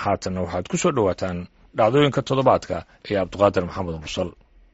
haatanna waxaad ku soo dhowaataan dhacdooyinka toddobaadka ee cabdiqaadir maxamed mursal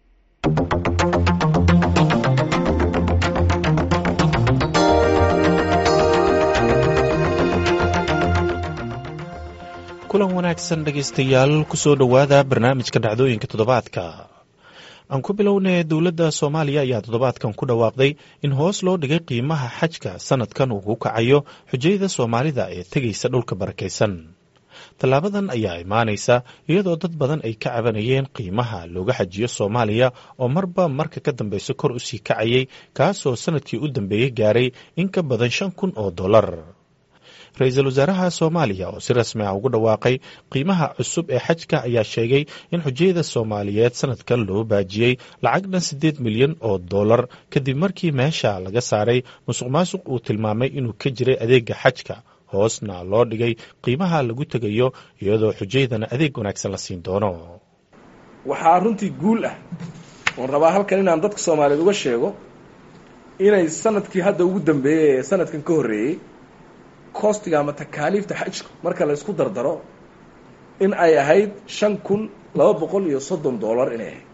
kulan wanaagsan dhegaystayaal kusoo dhowaada barnaamijka dhacdooyinka toddobaadka aan ku bilownay dowladda soomaaliya ayaa toddobaadkan ku dhawaaqday in hoos loo dhigay qiimaha xajka sanadkan uu ku kacayo xujayada soomaalida ee tegaysa dhulka barakaysan tallaabadan ayaa imaanaysa iyadoo dad badan ay ka cabanayeen qiimaha looga xajiyo soomaaliya oo marba marka ka dambeysa kor u sii kacayay kaasoo sanadkii u dambeeyey gaaray in ka badan shan kun oo dollar ra-iisul wasaaraha soomaaliya oo si rasmi ah ugu dhawaaqay qiimaha cusub ee xajka ayaa sheegay in xujayada soomaaliyeed sanadkan loo baajiyey lacag dhan siddeed milyan oo dollar kadib markii meesha laga saaray musuq maasuq uu tilmaamay inuu ka jiray adeega xajka hoosna loo dhigay qiimaha lagu tegayo iyadoo xujaydana adeeg wanaagsan la siin doono waxaa runtii guul ah oon rabaa halkan inaan dadka soomaaliyeed uga sheego inay sanadkii hadda ugu dambeeyey ee sanadkan ka horreeyey kostiga ama takaaliifta xajku marka la isku dardaro in ay ahayd shan kun laba boqol iyo soddon dollar inay ahayd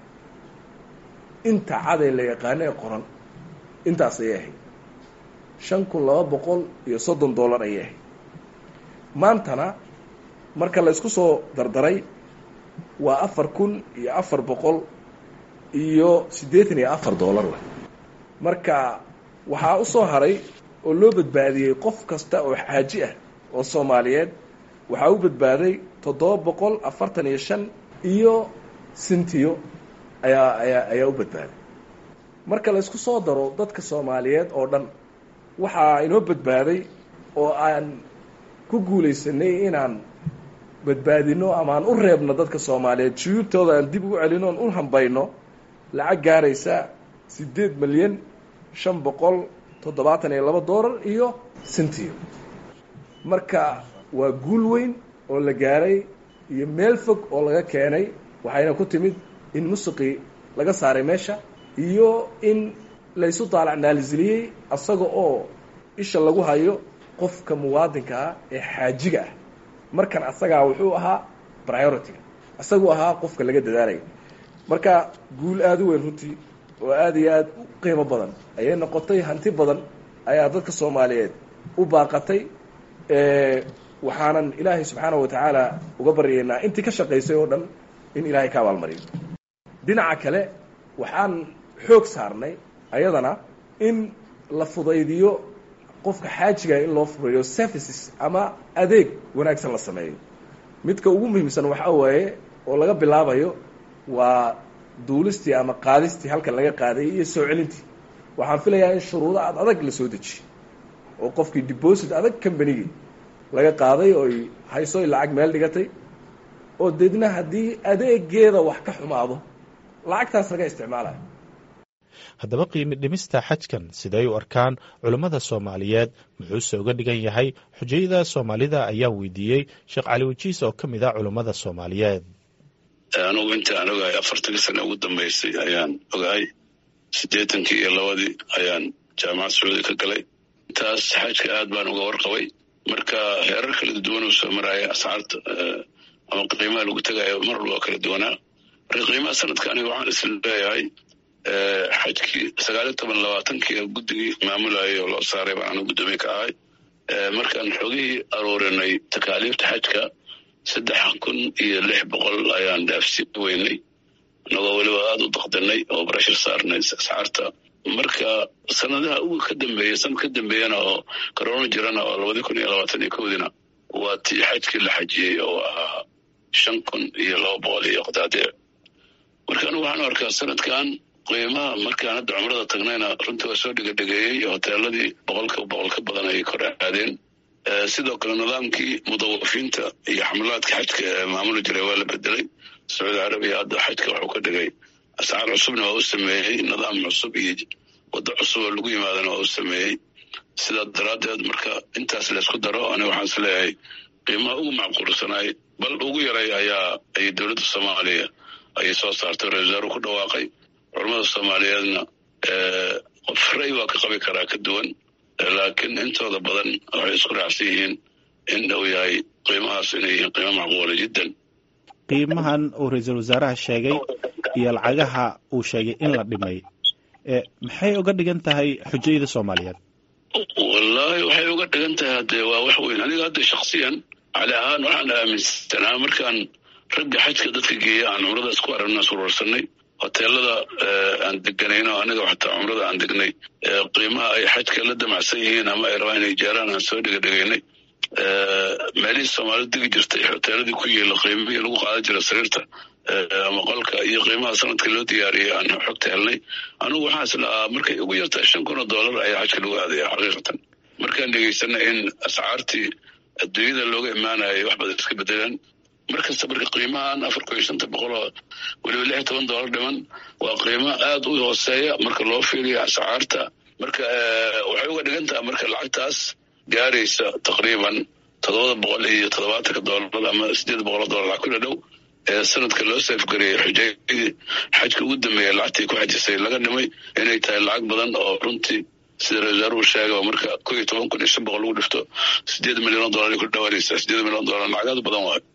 inta caday la yaqaano ee qoran intaas ayay ahayd shan kun laba boqol iyo soddon dollar ayay ahayd maantana marka la isku soo dardaray waa afar kun iyo afar boqol iyo siddeetan iyo afar dollar wey marka waxaa u soo haray oo loo badbaadiyey qof kasta oo xaaji ah oo soomaaliyeed waxaa u badbaaday toddoba boqol afartan iyo shan iyo sintiyo ayaa ayaa ayaa u badbaaday marka la isku soo daro dadka soomaaliyeed oo dhan waxaa inoo badbaaday oo aan ku guulaysanay inaan badbaadino ama aan u reebno dadka soomaaliyeed juyuubtooda aan dib ugu celino oon u hambayno lacag gaaraysa siddeed milyan shan boqol toddobaatan iyo laba dollar iyo sintiyo marka waa guul weyn oo la gaaray iyo meel fog oo laga keenay waxayna ku timid in musuqii laga saaray meesha iyo in laysu daalac naalisiliyey asaga oo isha lagu hayo qofka muwaadinka ah ee xaajiga ah markan asagaa wuxuu ahaa priority-ga asaguu ahaa qofka laga dadaalaya marka guul aada u weyn runtii oo aada iyo aada u qiimo badan ayay noqotay hanti badan ayaa dadka soomaaliyeed u baaqatay waxaanan ilaahay subxaanahu watacaala uga baryaynaa intii ka shaqaysay oo dhan in ilaahay ka abaalmariyo dhinaca kale waxaan xoog saarnay ayadana in la fudaydiyo qofka xaajiga in loo fureeyo services ama adeeg wanaagsan la sameeyo midka ugu muhiimsan waxaa waaye oo laga bilaabayo waa duulistii ama qaadistii halkan laga qaaday iyo soo celintii waxaan filayaa in shuruudo aad adag la soo dejiyo oo qofkii deposit adag combanigii laga qaaday ooy haysoy lacag meel dhigatay oo deedna haddii adeegeeda wax ka xumaado lacagtaas laga isticmaalayo haddaba qiimi dhimista xajkan siday u arkaan culammada soomaaliyeed muxuuse uga dhigan yahay xujayada soomaalida ayaa weydiiyey sheekh cali wajiis oo ka mid ah culammada soomaaliyeed anugu inta aan ogahay afartankii sane ugu dambaysay ayaan ogahay siddeetankii iyo labadii ayaan jaamacad sacuudi ka galay intaas xajka aad baan uga warqabay marka heerar kala duwan uu soo maraya ascaarta ama qiimaha lagu tegayo mar walba kala duwanaa marka qiimaha sanadka aniga waxaan isla leeyahay xajkii sagaaliyo toban labaatankii guddigii maamulayay oo loo saaray baan anigu guddoomiye ka ahay markaan xogihii aruurinay takaaliifta xajka saddex kun iyo lix boqol ayaan dhaafsi weynay inagoo weliba aada u daqdinay oo barashar saarnay ascaarta marka sanadaha ugu ka dambeeya sanad ka dambeeyana oo corona jirana oo labadi kun iyo labaatan iyo kowdina waa tii xajkii la xajiyey oo ahaa shan kun iyo laba boqol iyo qadaadiic marka anigu waxaan arkaa sanadkan qiimaha markaan hadda cumrada tagnayna runtii waa soo dhigadhegeeyey hoteeladii boqolka boqol ka badan ayay kor aadeen sidoo kale nidaamkii mudawafiinta iyo xamlaadka xajka ee maamuli jiray waa la bedelay sacuudi carabiya hadda xajka wuxuu ka dhigay ascaar cusubna waa u sameeyey nidaam cusub iyo waddo cusub oo lagu yimaadana waa u sameeyey sidaa daraaddeed marka intaas laysku daro aniga waxaan is leeyahay qiimaha ugu macquulsanaay bal ugu yaray ayaa ay dowladda soomaaliya ayay soo saartay ra-isul wasaaruhu ku dhawaaqay culamada soomaaliyeedna qof ray waa ka qabi karaa ka duwan laakiin intooda badan waxay isku raacsan yihiin in uu yahay qiimahaas inay yihiin qiimo macquula jiddan qiimahan uu ra-iisul wasaaraha sheegay iyo lacagaha uu sheegay in la dhimay maxay uga dhigan tahay xujayada soomaaliyeed wallaahi waxay uga dhigan tahay haddee waa wax weyn aniga hadda shaksiyan cali ahaan waxaan aaminsanaa markaan ragga xajka dadka geeya aan cumradaas ku aragna surarsanay hoteelada aan deganayno aniga xataa cumrada aan degnay qiimaha ay xajka la damacsan yihiin ama ay rabaan inay jaaraan aan soo dhigadhigaynay meelihii soomaalida degi jirtay hoteeladii ku yeela qiimihii lagu qaadan jira sariirta ama qolka iyo qiimaha sanadka loo diyaariyay aan xogta helnay anigu waxaan is lahaa markay ugu yartahay shan kun oo dollar ayaa xajka lagu aadaya xaqiiqatan markaan dhegaysana in ascaartii adduunyada looga imaanayay wax badan iska bedelaan markasta marka qiimahan afar kun iyo shanta boqol oo weliba lix iyo toban dollar dhiman waa qiimo aad u hooseeya marka loo fiiriyo ascaarta marka waxay uga dhigan tahay marka lacagtaas gaaraysa taqriiban toddobada boqol iyo toddobaatanka dollar ama sideed boqol oo dollar lacag ku dhadhow ee sanadka loo seefgareeyey xujaydii xajka ugu dambeeya lacagtii ku xajisay laga dhimay inay tahay lacag badan oo runtii sida ra-isul uu sheegay marka ko iyo toban kun iyo shan boqol lagu dhifto sideed milyan oo dollar ay ku dhawaanaysaa sideed milyan oo dollar lacagaad badan waayo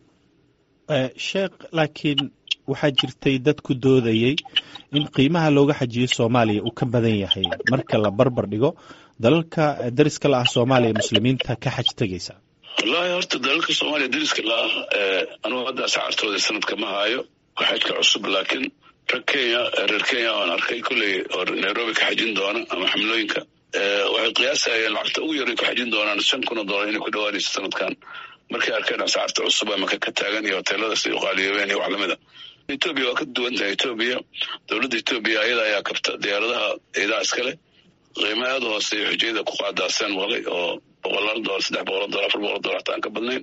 sheekh laakiin waxaa jirtay dad ku doodayey in qiimaha looga xajiyo soomaaliya uu ka badan yahay marka la barbar dhigo dalalka dariska la ah soomaaliya muslimiinta ka xaj tegaysa wallaahi horta dalalka soomaaliya dariska la ah anugu hadda ascaartooda sanadka ma haayo waa xajka cusub laakiin rag kenya reer kenya oan arkay kolley oo nairobi ka xajin doona ama xamlooyinka waxay qiyaasayeen lacagta ugu yaray ku xajin doonaan shan kun oo dollar inay ku dhawaanayso sanadkan markay arkeen ascaarta cusub ama ka taagan iyo hoteeladaas ay uqaaliyoobeen iyo wax lamid a etoobiya waa ka duwan tahay etoobiya dowladda etoobiya ayada ayaa kabta diyaaradaha ciidaha iskale qiimo aada u hooseeya xujayada ku qaadaaseen maqlay oo boqolaal dolar saddex boqol dolar afar boqol dolar hataa aan ka badnayn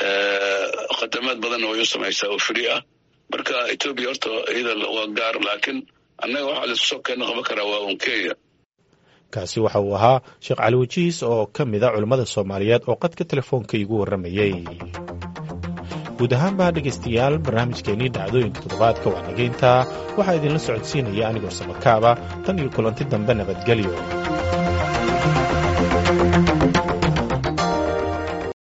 khadamaad badanna way u samaysaa oo free ah marka etoobiya horta iyada waa gaar laakiin annaga waxaa laisku soo keena qaban karaa waa un kenya kaasi waxa uu ahaa sheekh cali wajiis oo ka mid a culimmada soomaaliyeed oo qadka telefoonka iigu warramayey guud ahaanba dhegaystayaal barnaamijkeennii dhacdooyinka toddobaadka waa nageyntaa waxaa idinla socodsiinaya anigoo samakaaba tan iyo kulanti dambe nabadgelyo